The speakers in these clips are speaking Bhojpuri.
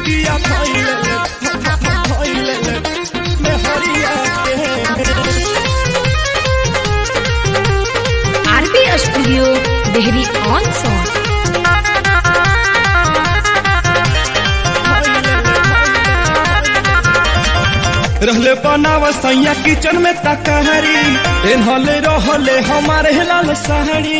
पिया धइले धइले में हरिया के RB studio Dehri on Sone रहले बनाव सैया किचन में तकहरी एनहले रहले हमारे लाल सहरी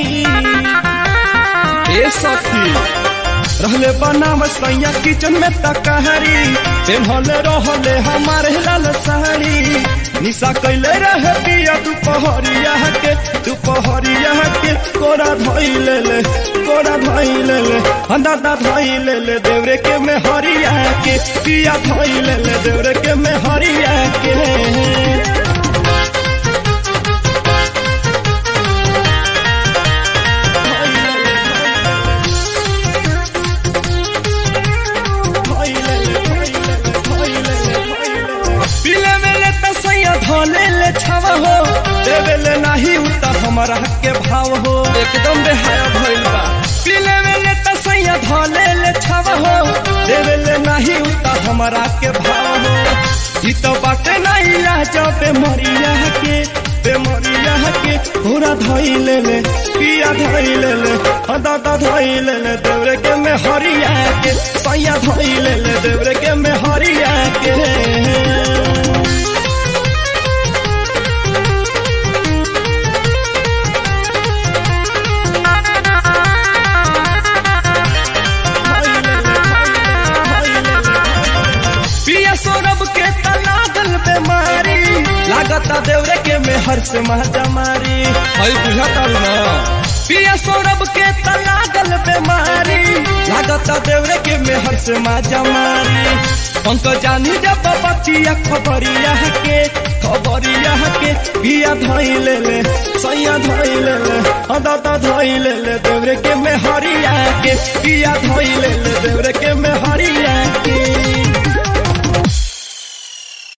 ए सखी रहले बनाव सैया किचन में तकहरी एनहले रहले हमारे लाल सहरी निशा कैले रहे पिया दुपहरिया के दुपहरिया के कोरा धइले ले कोरा धइले ले दादा धइले ले देवरे के में हरिया के पिया धइले ले देवरे के में हरिया के पीले वेले त सैया धले ले छाव हो देवेले नाही उता हमारा हक के भाव हो एकदम बेहाया भइल बा पीले वेले त सैया धले ले छाव हो देवेले नाही उता हमारा के भाव हो ई तो बाटे नहीं लाज पे मरिया के पे मरिया के पूरा धइले ले पिया धइले ले दादा धइले ले देवरे के में हरिया के सैया धइले ले देवरे के में हरिया के पिया सौरभ के तलागल बेमारी लागता देवरे के मेहर से महजा मारी हई बुझा तारू ना पिया सौरभ के तलागल बेमारी लागता देवरे के मेहर से महजा मारी अंक जानी जब बचिया खबरिया के खबरिया के पिया धइले ले सैया धइले ले दादा धइले ले देवरे के मेहरिया के पिया धइले ले देवरे के मेहरिया के